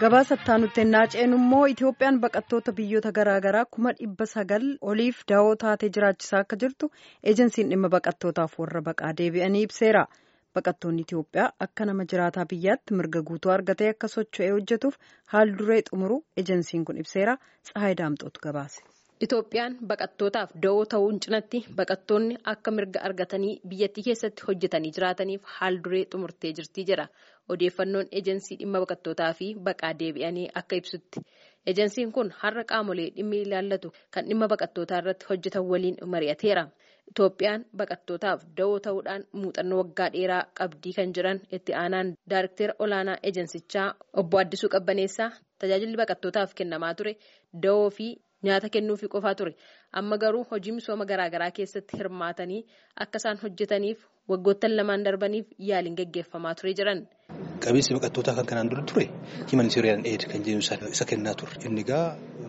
gabaasattaa nutti ennaa ceenu immoo itoophiyaan baqattoota biyyoota garaagaraa kuma dhibba sagal oliif da'oo taatee jiraachisaa akka jirtu eejensiin dhimma baqattootaaf warra baqaa deebi'anii ibseera baqattoonni itiyoophiyaa akka nama jiraataa biyyaatti mirga guutuu argatee akka socho'ee hojjetuuf haal duree xumuru eejensiin kun ibseera tsahaay daamxootu gabaase. Itoophiyaan baqattootaaf da'oo ta'uun cinatti baqattoonni akka mirga argatanii biyyattii keessatti hojjetanii jiraataniif haal duree xumurtee jirti jedha odeeffannoon eejensii dhimma baqattootaa fi baqaa deebi'anii akka ibsutti. Eejensiin kun har'a qaamolee dhimmi ilaallatu kan dhimma baqattootaa irratti hojjetan waliin mari'ateera. Itoophiyaan baqattootaaf da'oo ta'uudhaan muuxannoo waggaa dheeraa qabdii kan jiran itti aanaan daariktera olaanaa eejensichaa obbo Addisuu Qabbaneessaa tajaajilli baqattootaaf kennamaa ture da'oo fi nyaata kennuufi qofaa ture amma garuu hojii misooma garaagaraa keessatti hirmaatanii akka isaan hojjetaniif waggoottan lamaan darbaniif yaaliin gaggeeffamaa ture jiran. Qabeessi baqattootaa kan kanaan dura ture himanisiiriyaan eed kan jedhu isa kennaa ture. Inni egaa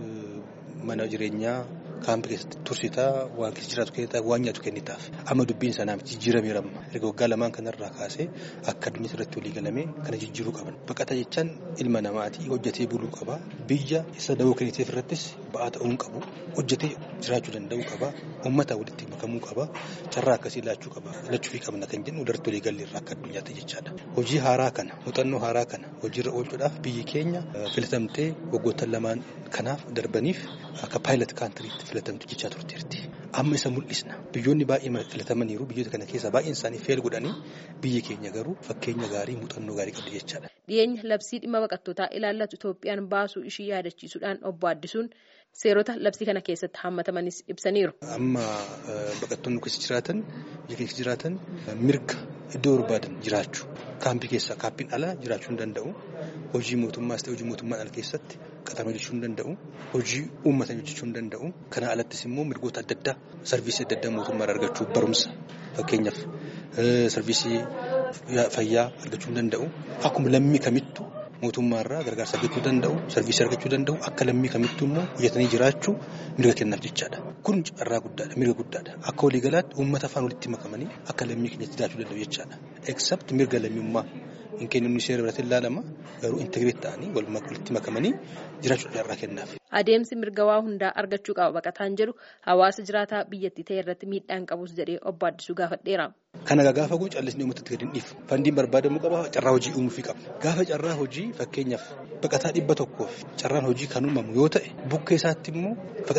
mana jireenyaa kaampii keessatti tursitaa waan keessa jiraatu kennitaa waan nyaatu kennitaaf amma dubbiin sanaa jijjiirameera amma erga waggaa lamaan kanarraa kaasee akka addunyaa irratti walii galamee kana jijjiiruu qaban baqata jechaan ilma namaatii hojjetee buluu qaba biyya isa da'oo kenniteef irrattis ba'aa ta'uu hin qabu hojjetee jiraachuu danda'uu qaba uummata walitti makamuu qaba carraa akkasii laachuu qaba lachuufii qabna kan jennu irratti walii galle irraa akka addunyaatti jechaadha hojii haaraa kana muuxannoo haaraa kana hojiirra oolchuudhaaf biyyi keenya filatamtee waggoottan lamaan kanaaf darbaniif akka paayilat kaantiriitti filatamtu jechaa turteerti. Amma isa mul'isna. Biyyoonni baay'ee filatamaniiru. Biyyoota kana keessa baay'een isaanii feel godhanii biyyi keenya garuu fakkeenya gaarii muuxannoo gaarii qabdi jechaadha. Dhiyeenya labsii dhimma baqattootaa ilaallatu Itoophiyaan baasuu ishii yaadachiisuudhaan obbo Addisuun seerota labsii kana keessatti hammatamanis ibsaniiru. Amma baqattoonni keessa jiraatan biyya keessa jiraatan mirga iddoo barbaadan jiraachuu kaampii keessa kaampiin alaa jiraachuu hin danda'u. Hojii mootummaas ta'e hojii mootummaan ala keessatti qaxaramee hojjechuu hin danda'u. Hojii uummata hojjechuu hin danda'u. Kana alattis immoo mirgoota adda addaa sarviisii adda addaa mootummaa argachuu barumsa fakkeenyaaf sarviisii fayyaa argachuu hin danda'u. Akkuma lammii kamittuu mootummaarraa gargaarsa argachuu danda'u. Sarviisii argachuu danda'u. Akka lammii kamittuu immoo hojjetanii jiraachuu mirga kennaaf jechaadha. Kun carraa guddaadha. Mirga guddaadha. Akka waliigalaatti uummata afaan walitti makamanii akka lammii keenyatti jiraachuu danda'u jechaadha. Except mirga lammummaa. hin kennu seera biratti ilaalama garuu integreet ta'anii walitti makamanii jiraachuu carraa kennaaf. Adeemsi mirga waa hundaa argachuu qaba baqataan jedhu hawaasa jiraataa biyyattii ta'e irratti miidhaan qabus jedhee obbo Addisuu gaafadheera. Kana gaafa kun callisni uummata gadi hin dhiifu. Fandiin barbaadamuu qaba carraa hojii uumuufii qaba. Gaafa carraa hojii fakkeenyaaf baqataa dhibba tokkoof carraan hojii kan uumamu yoo ta'e bukkee isaatti immoo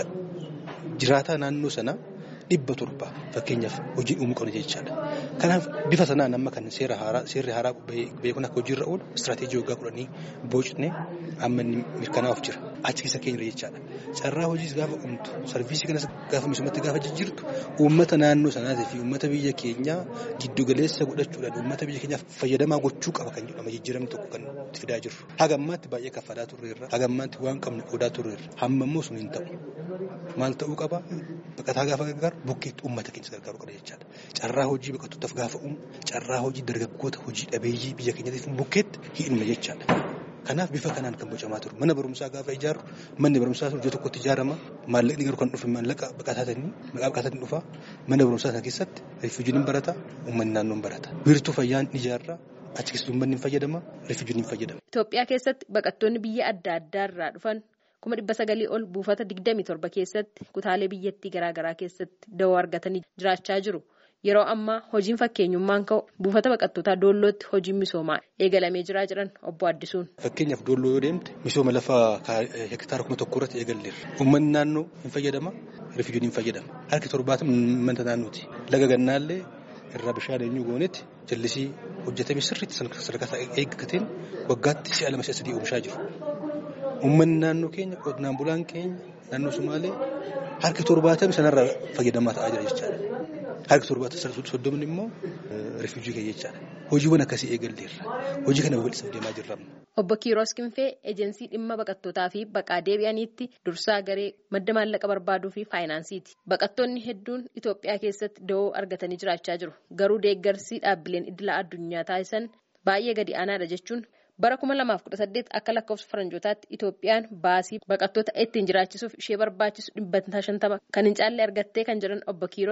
jiraataa naannoo sanaa. dhibba torba fakkeenyaaf hojii uumuu qabna jechaadha. Kanaaf bifa sanaan amma kan seera haaraa seerri haaraa beekuun akka hojiirra oolu istiraatiijii waggaa kudhanii boocnee amma inni mirkanaa'uuf jira. Achi keessa keenya jechaadha. Carraa hojiis gaafa uumtu sarviisii kanas gaafa misoomatti gaafa jijjiirtu uummata naannoo sanaatii fi uummata biyya keenyaa giddu galeessa godhachuudhaan uummata biyya keenyaaf fayyadamaa gochuu qaba kan jedhama jijjiiramni tokko kan fidaa jirru. Haga ammaatti baay'ee kaffalaa turreerra. Haga ammaatti waan qabnu odaa turreerra. Hamma immoo sun hin ta'u. Maal ta'uu qaba? Baqataa gaafa gargaaru bukkeetti uummata keenya gargaaruu qaba jechaadha. Carraa hojii baqattootaaf gaafa uumu carraa hojii dargaggoota hojii dhabeeyyii biyya keenyaatiif bukkeetti hidhuma jechaadha. Kanaaf bifa kanaan kan bocamaa turu. Mana barumsaa gaafa ijaaru manni barumsaa iddoo tokkotti ijaarama. Maallaqni garuu kan dhufe maallaqa baqataatanii maqaa baqataatiin dhufa. Mana barumsaa sana keessatti rifuujiin hin barata. Uummanni naannoo hin barata. Biirtuu fayyaa hin ijaarra. Achi keessatti uummanni hin fayyadama. Rifuujiin hin fayyadama. Itoophiyaa keessatti baqattoonni biyya adda addaa irraa dhufan kuma dhibba sagalii ol buufata digdamii torba keessatti kutaalee biyyattii garaagaraa keessatti da'oo argatanii jiraachaa jiru. Yeroo ammaa hojiin fakkeenyummaan ka'u buufata baqattootaa doollootti hojiin misoomaa eegalamee jiraa jiran obbo Addisuun. Fakkeenyaaf doolloo yoo deemte misooma lafaa hektaara kuma tokko irratti eegalleerra. Uummanni naannoo hin fayyadama, rifuujiin hin fayyadama. Harki torbaatamni uummata naannooti. Laga gannaallee irraa bishaan eenyu goonetti jallisii hojjetamee sirriitti sadarkaa eeggateen waggaatti si'a lama si'a sadii oomishaa jiru. Uummanni naannoo keenya qonnaan bulaan keenya naannoo Sumaalee harki torbaatamni sanarraa fayyadamaa ta'aa jira jechaadha. Harki torbaatamni soddomni immoo rifuujii keenya jechaadha. Hojiiwwan akkasii eegalleerra. Hojii kana babal'isaa deemaa jirra. Obbo Kiiroos Kinfee ejensii dhimma baqattootaa fi baqaa deebi'aniitti dursaa garee madda maallaqa barbaaduu fi faayinaansiiti. Baqattoonni hedduun Itoophiyaa keessatti da'oo argatanii jiraachaa jiru. Garuu deeggarsi dhaabbileen idila addunyaa taasisan baay'ee gadi aanaadha jechuun bara kuma lamaaf kudha saddeet akka lakkoofsa faranjootaatti Itoophiyaan baasii baqattoota ittiin jiraachisuuf ishee barbaachisu dhibbantaa shantama kan hin caalle argattee kan jiran obbo Kiiroos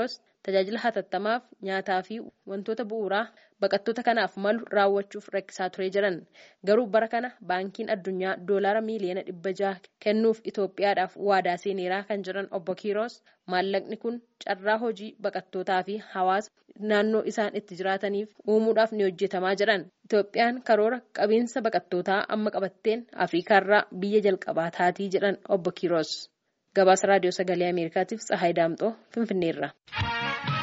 tajaajila hatattamaaf nyaataa fi wantoota bu'uuraa baqattoota kanaaf malu raawwachuuf rakkisaa ture jiran garuu bara kana baankiin addunyaa doolaara miiliyoona dhibba jaha kennuuf Itoophiyaadhaaf waadaa seeneeraa kan jiran obbo Kiiroos maallaqni kun carraa hojii baqattootaa fi hawaasa naannoo isaan itti jiraataniif uumuudhaaf ni hojjetamaa jiran Itoophiyaan karoora qabiinsa baqattootaa amma qabatteen Afriikaarraa biyya jalqabaa taatii jedhan obbo Kiiroos. Gabaasa raadiyoo sagalee Ameerikaatiif Tsahaay Daamxoo Finfinneerra.